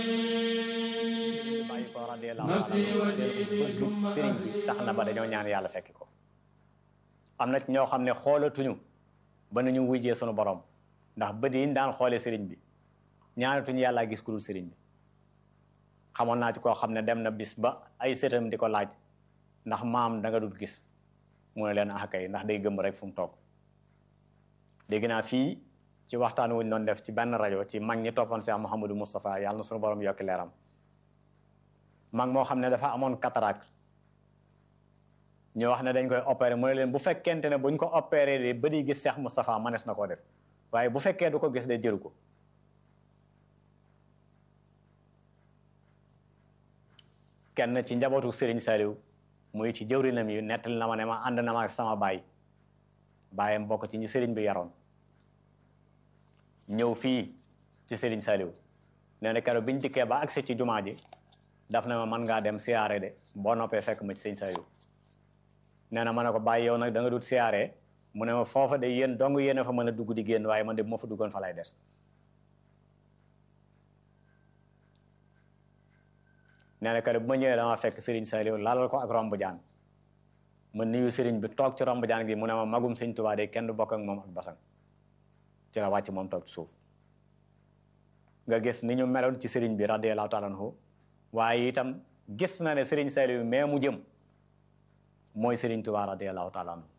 bàyyi ko radiyallahu taala sëriñ bi tax na ba dañoo ñaan yàlla fekki ko am na ci ñoo xam ne xoolatuñu ba nañu wujjee sunu borom ndax bët yi ñu daan xoolee sëriñ bi ñaanatuñu yàlla gis ku dul sëriñ bi xamoon naa ci koo xam ne dem na bis ba ay sëtam di ko laaj ndax maam da nga dul gis mu ne leen ah kay ndax day gëm rek fu mu toog dégg naa fii ci waxtaan wuñ doon def ci benn rajo ci mag ñi toppoon Cheikh Mouhamadou Moustapha yàlla na sunu borom yokki leeram mag moo xam ne dafa amoon cataracte ñu wax ne dañ koy opéré mu ne leen bu fekkente ne buñ ko opéré de ba di gis Cheikh Moustapha manees na koo def waaye bu fekkee du ko gis de jëru ko kenn ci njabootu Serigne Saliou muy ci jëwrinam yi nettali na ma ne ma ànd na ma ak sama baay baayam bokk ci ñi Serigne bi yaroon ñëw fii ci Serigne Saliou nee na keroog biñ dikkee ba agsi ci jumaa ji daf na ma mën ngaa dem siyaare de boo noppee fekk ma ci Serigne Saliou nee na ma ne ko bàyyi yow nag da nga dut siyaare mu ne ma foofa de yéen dong yéen a fa mën a dugg di génn waaye man de bu ma fa duggoon fa lay des nee na keroog bu ma ñëwee dama fekk Serigne Saliou lalal ko ak romb jaan ma nuyu Serigne bi toog ci romb jaan gi mu ne ma magum Sëñ Tuubaa de kenn du bokk ak moom ak basang ci la wàcc moom toog ci suuf nga gis ni ñu meloon ci Serigne bi radiyallahu taala anhu waaye itam gis na ne Serigne Saliou mais mu jëm mooy Serigne Touba radiyallahu taala anhu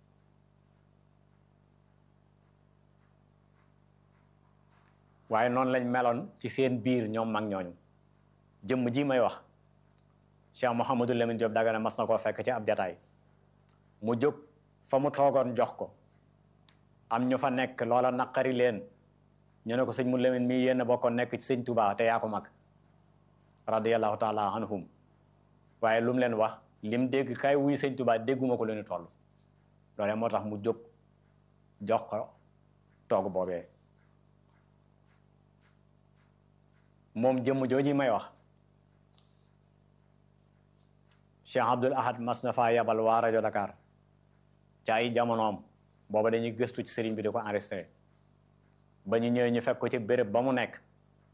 waaye noonu lañ meloon ci seen biir ñoom mag ñooñu jëmm ji may wax Cheikh Mouhamadou Lamine Diop Dagana mas na koo fekk ci ab jataay mu jóg fa mu toogoon jox ko am ñu fa nekk loola naqari leen ñu ne ko sëñ mu Lamine mii yéen a bokkoon nekk ci sëñ Touba te yaa ko mag radiyallahu taala anhum waaye lu mu leen wax lim dégg kay wuy sëñ Touba dégguma ko lu ñu toll loolee moo tax mu jóg jox ko toog boobee moom jëmm jooji may wax Cheikh Abdoul Ahad mas na faa yabal waa rajo Dakar ca ay jamonoom booba dañuy gëstu ci sëriñ bi di ko enregistré ba ñu ñëwee ñu fekk ko ci béréb ba mu nekk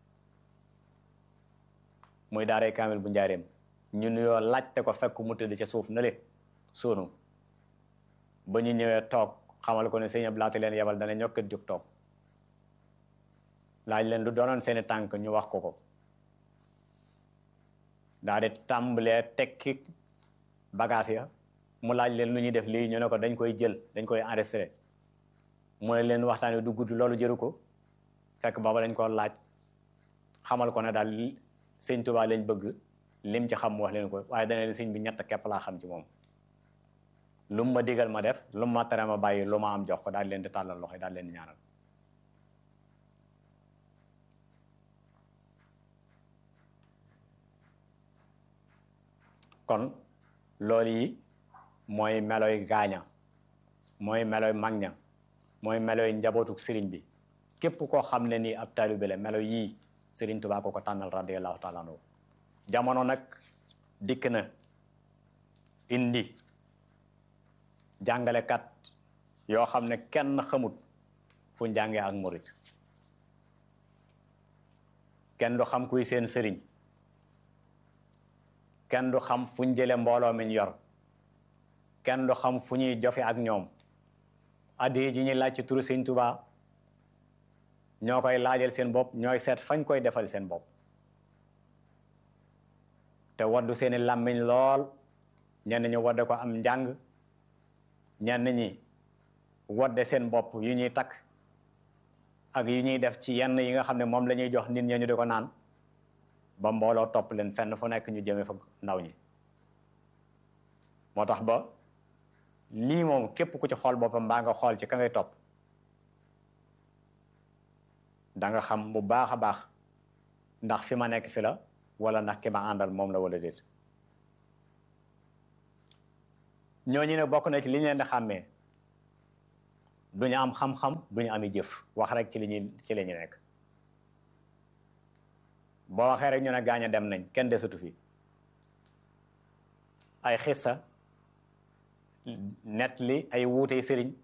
muy daaree kaamil bu njaareem ñu nuyoo laajte ko fekk mu tëdd ca suuf na le sonu ba ñu ñëwee toog xamal ko ne sëñ Abdou laata leen yebal dana ñokkat jóg toog laaj leen lu doonoon seeni tànk ñu wax ko ko daa di tàmbalee tekki bagage ya mu laaj leen lu ñuy def lii ñu ne ko dañ koy jël dañ koy enregistré mu ne leen waxtaan wi du gudd loolu jëru ko fekk booba dañ ko laaj xamal ko ne daal sëñ Tuubaa lañ bëgg lim ci xam mu wax leen ko waaye dana leen sëñ bi ñett képp laa xam ci moom lu mu ma digal ma def lu mu ma tere ma bàyyi lu ma am jox ko daal leen di tàllal loxo daal leen di ñaanal kon loolu yi mooy meloy gaaña mooy meloy mag ña mooy meloy njabootuk sëriñ bi képp koo xam ne nii ab taalibe la melo yii sëriñ Tuubaa ko ko tànnal radiyallahu taala anhu jamono nag dikk na indi jàngalekat yoo xam ne kenn xamut fu njàngee ak murit kenn du xam kuy seen sëriñ kenn du xam fu ñu jële mbooloo mi ñu yor kenn du xam fu ñuy jofe ak ñoom addi ji ñuy laaj ci turu Sëriñ Tuubaa ñoo koy laajal seen bopp ñooy seet fañ koy defal seen bopp te waddu seeni làmmiñ lool ñenn ñi wadde ko am njàng ñenn ñi wadde seen bopp yu ñuy takk ak yu ñuy def ci yenn yi nga xam ne moom la ñuy jox nit ñi ñu di ko naan ba mbooloo topp leen fenn fu nekk ñu jëme fa ndaw ñi moo tax ba lii moom képp ku ci xool boppam mbaa nga xool ci ka ngay topp da nga xam bu baax a baax ndax fi ma nekk fi la wala ndax ki ma àndal moom la wala déet ñooñu ne bokk na ci li ñu leen di xàmmee duñu am xam-xam duñu ami jëf wax rek ci li ñuy ci li ñu nekk boo waxee rek ñu ne gaañ a dem nañ kenn desatu fi ay xissa net li ay wuutey sëriñ